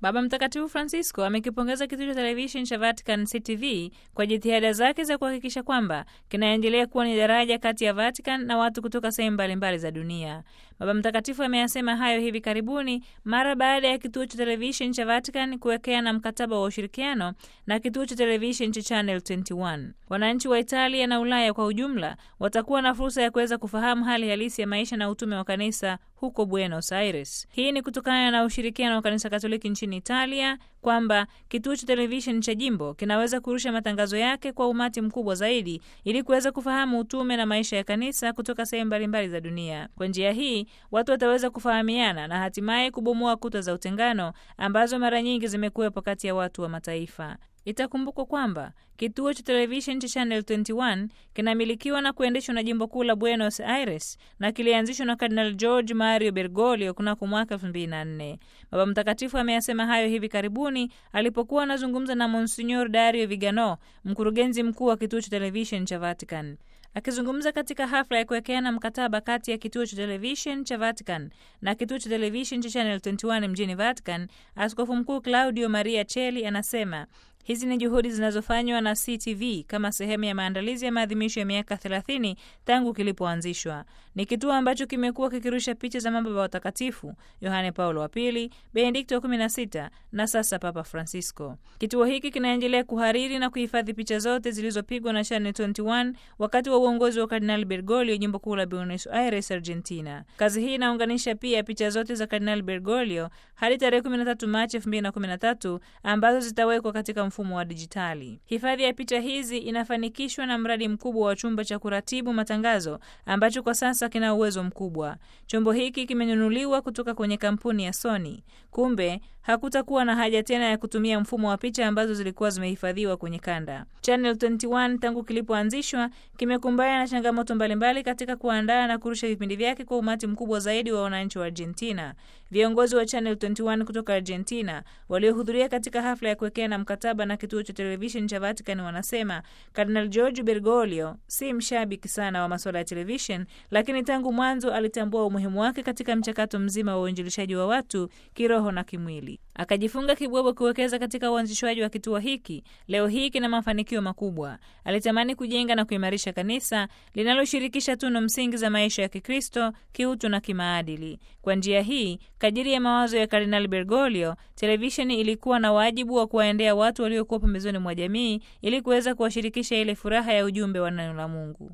Baba Mtakatifu Francisco amekipongeza kituo cha televisheni cha Vatican CTV kwa jitihada zake za kuhakikisha kwamba kinaendelea kuwa ni daraja kati ya Vatican na watu kutoka sehemu mbalimbali za dunia. Baba Mtakatifu ameyasema hayo hivi karibuni mara baada ya kituo cha televisheni cha Vatican kuwekeana mkataba wa ushirikiano na kituo cha televisheni cha Channel 21. Wananchi wa Italia na Ulaya kwa ujumla watakuwa na fursa ya kuweza kufahamu hali halisi ya maisha na utume wa kanisa huko Buenos Aires. Hii ni kutokana na ushirikiano wa kanisa Katoliki nchini Italia kwamba kituo cha televisheni cha jimbo kinaweza kurusha matangazo yake kwa umati mkubwa zaidi ili kuweza kufahamu utume na maisha ya kanisa kutoka sehemu mbalimbali za dunia. Kwa njia hii watu wataweza kufahamiana na hatimaye kubomoa kuta za utengano ambazo mara nyingi zimekuwepo kati ya watu wa mataifa. Itakumbukwa kwamba kituo cha televisheni cha Channel 21 kinamilikiwa na kuendeshwa na jimbo kuu la Buenos Aires na kilianzishwa na Kardinal George Mario Bergoglio kunako mwaka 2004. Baba Mtakatifu ameyasema hayo hivi karibuni alipokuwa anazungumza na Monsignor Dario Vigano, mkurugenzi mkuu wa kituo cha televisheni cha Vatican. Akizungumza katika hafla ya kuwekeana mkataba kati ya kituo cha televishen cha Vatican na kituo cha televishen cha Channel 21 mjini Vatican, Askofu Mkuu Claudio Maria Cheli anasema hizi ni juhudi zinazofanywa na CTV kama sehemu ya maandalizi ya maadhimisho ya miaka 30 tangu kilipoanzishwa. Ni kituo ambacho kimekuwa kikirusha picha za mababa watakatifu Yohane Paulo wa Pili, Benedikto wa 16 na sasa Papa Francisco. Kituo hiki kinaendelea kuhariri na kuhifadhi picha zote zilizopigwa na Channel 21 wakati wa uongozi wa Kardinali Bergoglio, jimbo kuu la Buenos Aires, Argentina. Kazi hii inaunganisha pia picha zote za Kardinali Bergoglio hadi tarehe 13 Machi 2013 ambazo zitawekwa katika mfumo wa dijitali. Hifadhi ya picha hizi inafanikishwa na mradi mkubwa wa chumba cha kuratibu matangazo ambacho kwa sasa kina uwezo mkubwa. Chombo hiki kimenunuliwa kutoka kwenye kampuni ya Sony. Kumbe hakutakuwa na haja tena ya kutumia mfumo wa picha ambazo zilikuwa zimehifadhiwa kwenye kanda. Channel 21 tangu kilipoanzishwa kimekumbana na changamoto mbalimbali katika kuandaa na kurusha vipindi vyake kwa umati mkubwa zaidi wa wananchi wa Argentina. Viongozi wa Channel 21 kutoka Argentina waliohudhuria katika hafla ya kuwekeana mkataba na kituo cha televisheni cha Vatican wanasema Kardinal George Bergoglio si mshabiki sana wa masuala ya televishen, lakini tangu mwanzo alitambua umuhimu wake katika mchakato mzima wa uinjilishaji wa watu kiroho na kimwili. Akajifunga kibwebwe kuwekeza katika uanzishwaji wa kituo hiki. Leo hii kina mafanikio makubwa. Alitamani kujenga na kuimarisha kanisa linaloshirikisha tunu msingi za maisha ya Kikristo, kiutu na kimaadili. Kwa njia hii, kadiri ya mawazo ya Kardinali Bergoglio, televisheni ilikuwa na wajibu wa kuwaendea watu waliokuwa pembezoni mwa jamii ili kuweza kuwashirikisha ile furaha ya ujumbe wa neno la Mungu.